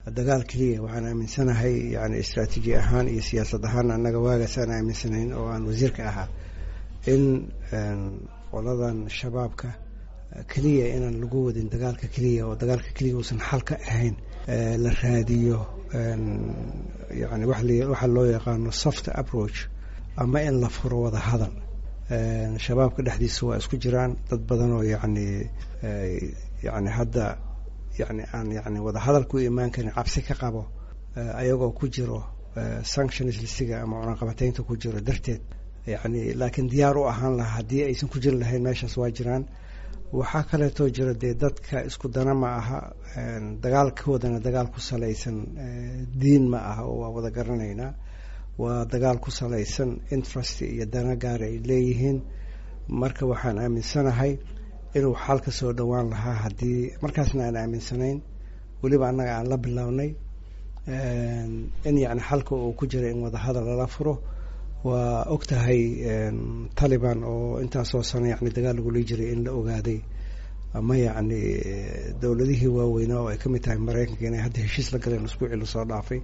dagaal keliya waxaan aaminsanahay yani istraatiiji ahaan iyo siyaasad ahaan annaga waagaas aan aaminsanayn oo aan wasiirka ahaa in qoladan shabaabka keliya inaan lagu wadin dagaalka keliya oo dagaalka keliya uusan xal ka ahayn la raadiyo yani waxaa loo yaqaano soft approach ama in la furo wada hadal shabaabka dhexdiisa waa isku jiraan dad badan oo yani yani hadda yani aan yani wada hadal ku imaan karin cabsi ka qabo ayagoo ku jiro sanctions listiga ama cunaqabateynta ku jiro darteed yani laakiin diyaar u ahaan lahaa haddii aysan ku jiri lahayn meeshaas waa jiraan waxaa kaleetoo jira dee dadka isku dana ma aha dagaalkoodana dagaal ku salaysan diin ma aha oo waa wada garanaynaa waa dagaal ku salaysan interest iyo dana gaar ay leeyihiin marka waxaan aaminsanahay inuu xal ka soo dhowaan lahaa haddii markaasna aan aaminsanayn weliba annaga aan la bilownay in yani xalka uu ku jira in wada hadal lala furo waa og tahay taliban oo intaasoo sano yani dagaal lagula jiray in la ogaaday ama yacni dowladihii waaweynaa oo ay ka mid tahay maraykanka inay hadda heshiis la galeen isbuucii lasoo dhaafay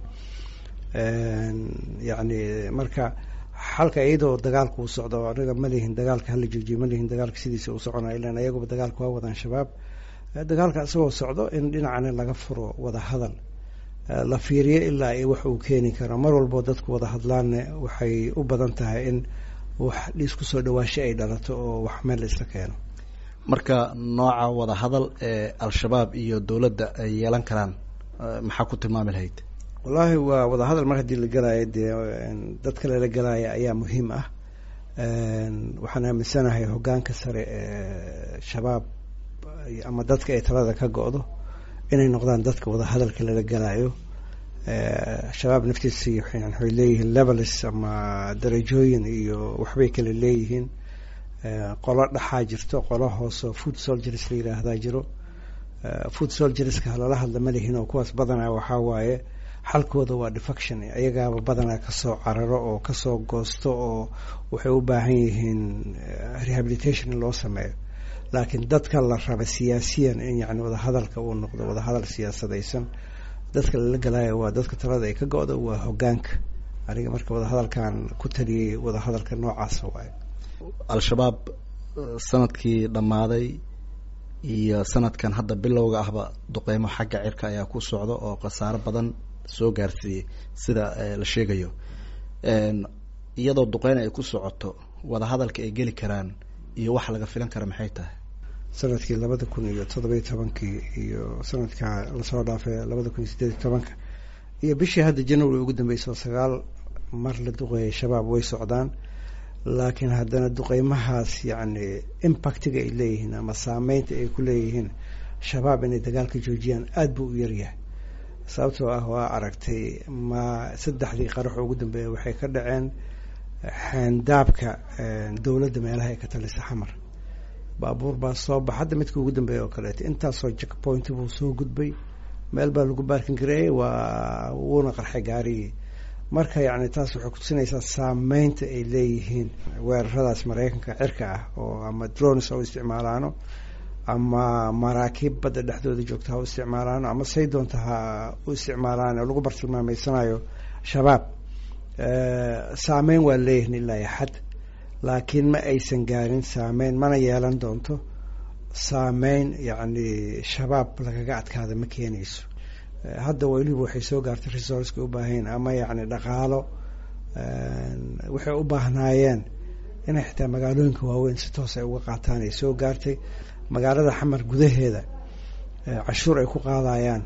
yacni marka xalka iyadoo dagaalka uu socdo anaga ma lihin dagaalka hala joojiyo ma lihin dagaalka sidiisa uu soconaa ilan ayaguba dagaalka waa wadaan shabaab dagaalka isagoo socdo in dhinacana laga furo wada hadal la fiiriyo ilaa ay wax uu keeni karo mar walboo dadku wada hadlaanne waxay u badan tahay in wax isku soo dhawaasho ay dhalato oo wax meel la isla keeno marka nooca wada hadal ee al-shabaab iyo dowladda ay yeelan karaan maxaa ku tilmaami lahayd wallaahi waa wada hadal mar haddii la gelaayo dee dad kale la gelaya ayaa muhiim ah waxaan aaminsanahay hoggaanka sare ee shabaab ama dadka ay talada ka go-do inay noqdaan dadka wada hadalka lala gelaayo shabaab naftiisi waxay leeyihiin levels ama darajooyin iyo waxbay kale leeyihiin qolo dhaxaa jirto qolo hooseo food solgers la yiraahdaa jiro food solgerska lala hadla ma lihin oo kuwaas badanaa waxaa waaye xalkooda waa defection ayagaaba badanaa kasoo cararo oo kasoo goosto oo waxay u baahan yihiin rehabilitation in loo sameeyo laakiin dadka la raba siyaasiyan in yani wadahadalka uu noqdo wadahadal siyaasadaysan dadka lala galaayo waa dadka talada ay ka go-da waa hogaanka aniga marka wadahadalkan ku taliyey wadahadalka noocaasa waaye al-shabaab sanadkii dhammaaday iyo sanadkan hadda bilowga ahba duqeymo xagga cirka ayaa ku socda oo khasaaro badan soo gaarsiiyey sida la sheegayo iyadoo duqeyn ay ku socoto wadahadalka ay geli karaan iyo waxa laga filan kara maxay tahay sanadkii labada kun iyo toddobiyo tobankii iyo sanadka lasoo dhaafay labada kun iyo siddeed iyo tobanka iyo bishii hadda january ugu dambeysa oo sagaal mar la duqeeyay shabaab way socdaan laakiin haddana duqeymahaas yacni impactiga ay leeyihiin ama saameynta ay ku leeyihiin shabaab inay dagaalka joojiyaan aada buu u yaryahay sababtoo ah waa aragtay ma saddexdii qarax ugu dambeeya waxay ka dhaceen xeendaabka dowladda meelaha ay ka talisa xamar baabuur baa soo bax hadda midka ugu dambeeya oo kaleeto intaasoo jackpoint buu soo gudbay meel baa lagu baarkin gareeyey waa wuuna qarxay gaarigii marka yacni taas waxay kutusinaysaa saameynta ay leeyihiin weeraradaas maraykanka cirka ah oo ama drones ha u isticmaalaano ama maraakiib badda dhexdooda joogta ha u isticmaalaano ama say doonta ha u isticmaalaan oo lagu bartilmaameysanayo shabaab saameyn waa leeyihin ilaa iyo xad laakiin ma aysan gaarin saameyn mana yeelan doonto saameyn yacni shabaab lagaga adkaada ma keenayso hadda weliba waxay soo gaartay resourceka u baahayen ama yacni dhaqaalo waxay u baahnaayeen inay xitaa magaalooyinka waaweyn si toos ay uga qaataan ay soo gaartay magaalada xamar gudaheeda cashuur ay ku qaadayaan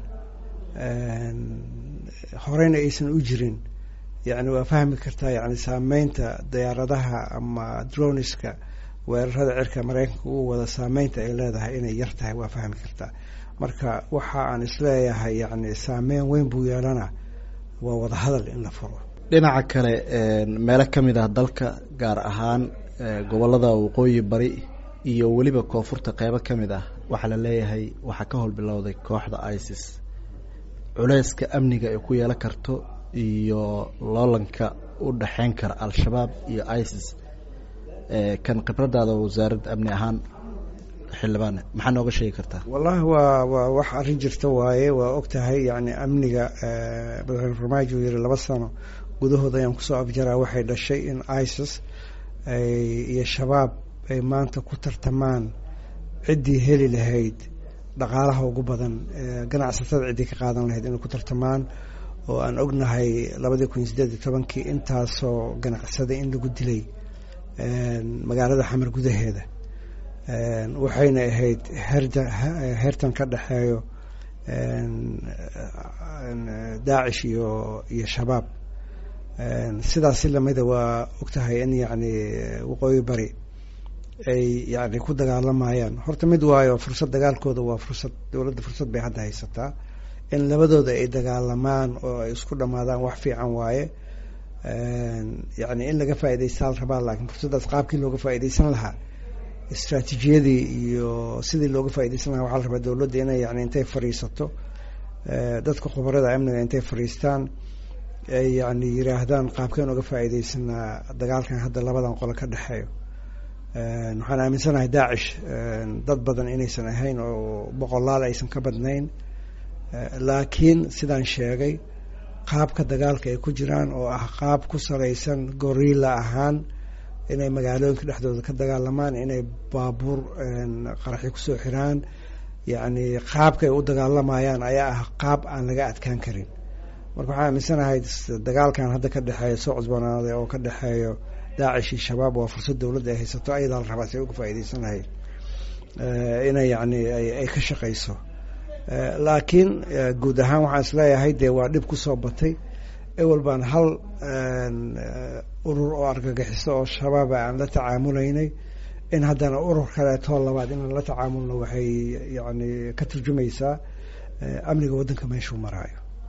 horeyna aysan u jirin yacni waa fahmi kartaa yacni saameynta diyaaradaha ama droniska weerarada cirka maraykanka uu wada saameynta ay leedahay inay yar tahay waa fahmi kartaa marka waxa aan isleeyahay yacni saameyn weyn buu yeelana waa wada hadal in la furo dhinaca kale meelo ka mid ah dalka gaar ahaan gobolada waqooyi bari iyo weliba koonfurta qeybo ka mid ah waxaa la leeyahay waxaa ka howlbilowday kooxda isis culeyska amniga ay ku yeelan karto iyo loolanka u dhexeyn kara al-shabaab iyo isis kan khibradaada wasaaradda amni ahaan xildhibaane maxaa nooga sheegi kartaa wallahi waa waa wax arrin jirta waaye waa og tahay yani amniga madaxweyne farmaajo uu yihi laba sano gudahood ayaan kusoo afjaraa waxay dhashay in isis iyo shabaab ay maanta ku tartamaan ciddii heli lahayd dhaqaalaha ugu badan ganacsatada ciddii ka qaadan lahayd inay ku tartamaan oo aan ognahay labadii kun iyo siddeed iyo tobankii intaasoo ganacsada in lagu dilay magaalada xamar gudaheeda waxayna ahayd herda hertan ka dhexeeyo daacish iyo iyo shabaab sidaasi lamida waa ogtahay in yacni waqooyi bari ay yani ku dagaalamayaan horta mid waayo fursad dagaalkooda waa fursad dowladda fursad bay hadda haysataa in labadooda ay dagaalamaan oo ay isku dhamaadaan wax fiican waaye yani in laga faa'idaystaa la rabaa laakiin fursaddaas qaabkii looga faa'iidaysan lahaa istraatiijiyadii iyo sidii looga faaidaysan lahaa waxaa la rabaa dowladda inay yani intay fadhiisato dadka khubarada amniga intay fadhiistaan ay yani yiraahdaan qaabkeen uga faa'iidaysanaa dagaalkan hadda labadan qolo ka dhexeeyo waxaan aaminsanahay daacish dad badan inaysan ahayn oo boqolaal aysan ka badnayn laakiin sidaan sheegay qaabka dagaalka ay ku jiraan oo ah qaab ku salaysan gorilla ahaan inay magaalooyinka dhexdooda ka dagaalamaan inay baabuur qaraxyo kusoo xiraan yacni qaabka ay u dagaalamayaan ayaa ah qaab aan laga adkaan karin marka waxaan aaminsanahay dagaalkan hadda ka dhexeeya soo cusboonaaday oo ka dhexeeyo daacish iyo shabaab waa fursad dowladda ay haysato ayadaa la rabaa si ay uga faa'iidaysan lahayd inay yacni ay ka shaqayso laakiin guud ahaan waxaan isleeyahay dee waa dhib kusoo batay ewel baan hal urur oo argagixiso oo shabaaba aan la tacaamulaynay in haddana urur kaleetoo labaad inaan la tacaamulno waxay yani ka turjumaysaa amniga waddanka meeshuu maraayo